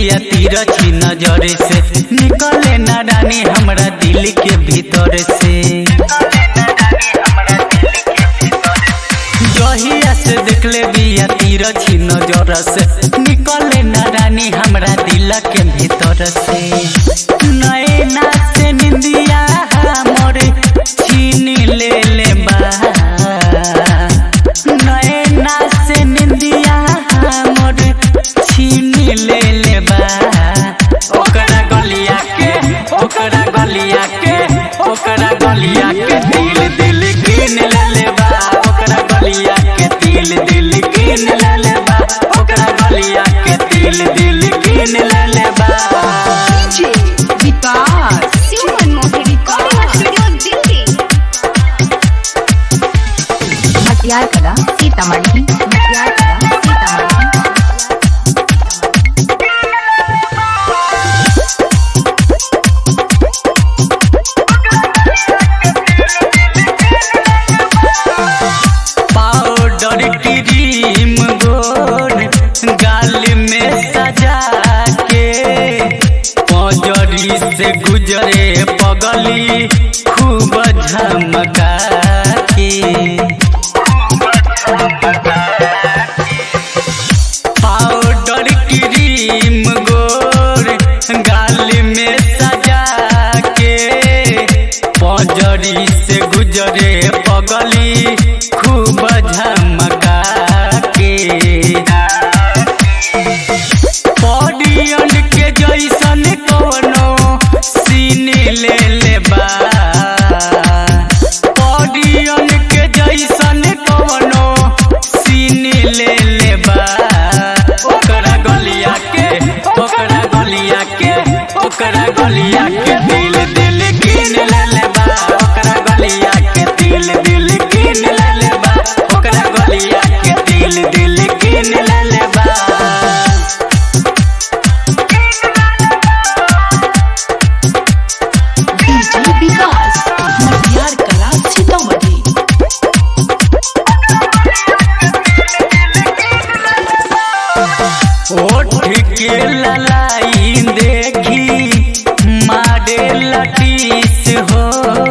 बिया तिरछी नजर से निकले ना रानी हमरा दिल के भीतर से जहिया से देखले बिया तिरछी नजर से निकले ना रानी हमरा दिल के भीतर से नैना से निंदिया हमर छीन ले ले बा नैना से निंदिया हमर छीन ले ले बा ओकरा गलिया के ओकरा गलिया के ओकरा गलिया के दिल दिल कीन ले ले बा ओकरा गलिया के दिल दिल कीन ले ले बा ओकरा गलिया के दिल दिल कीन ले ले बा DJ Vikas Human Mohi Recording Studio Delhi. मटियार कला सीतामढ़ी मटियार कला सीतामढ़ी पाउडर क्रीम गोर गाल में सजा के पजरी से गुजरे पगली खूब झमका के पाउडर क्रीम गोर गाल में सजा के पजरी से गुजरे पगली खूब झमका के पडियन के जैसन कोनो सीन ले ले बा पडियन के जैसन कोनो सीन ले ले बा ओकरा गलिया के ओकरा गलिया के ओकरा गलिया के दिल दिल कीन ले ले बा ओकरा गलिया के दिल दिल कीन ले ले बा ओकरा गलिया के दिल दिल कीन ले ले बा DJ विकास मटियार कला सीतामढ़ी ओठ के ललाई देखी मारे लटीस हो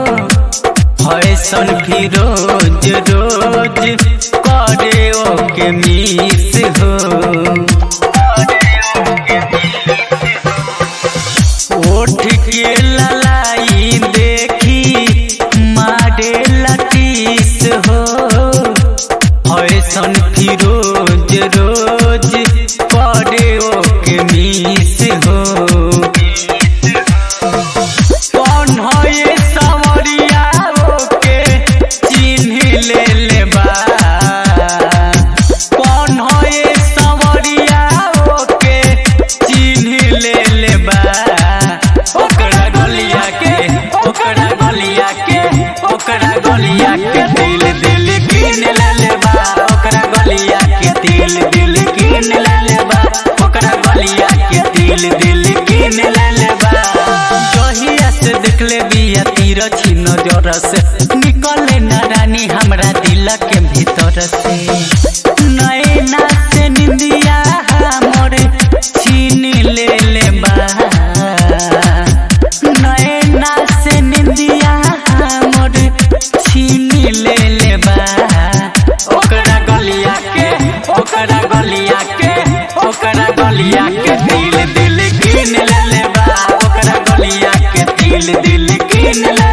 फैशन फिरोज रोज करे ओके मिस हो ओठ के ललाई देखी मारे लटीस हो फैशन फिरोज रोज करे ओके मिस हो कौन हो ये सवरिया ओके चिन्ह ले ले बा कौन हो ये सवरिया ओके चिन्ह ले ले बा ओकरा गलिया के ओकरा गलिया के ओकरा गलिया के दिल दिल कीन ले ले बा ओकरा गलिया के दिल दिल कीन ले ले बा ओकरा गलिया के दिल दिल कीन ले ले बा जहिया से देखले बिया तिरछी नजर से निकले ना रानी हमरा दिल के भीतर से नैना से निंदिया हमर छीन ले ले बा नैना से निंदिया हमर छीन ले ले बा ओकरा गलिया के ओकरा गलिया के ओकरा गलिया के दिल दिल कीन ले ले बा ओकरा गलिया के दिल दिल कीन ले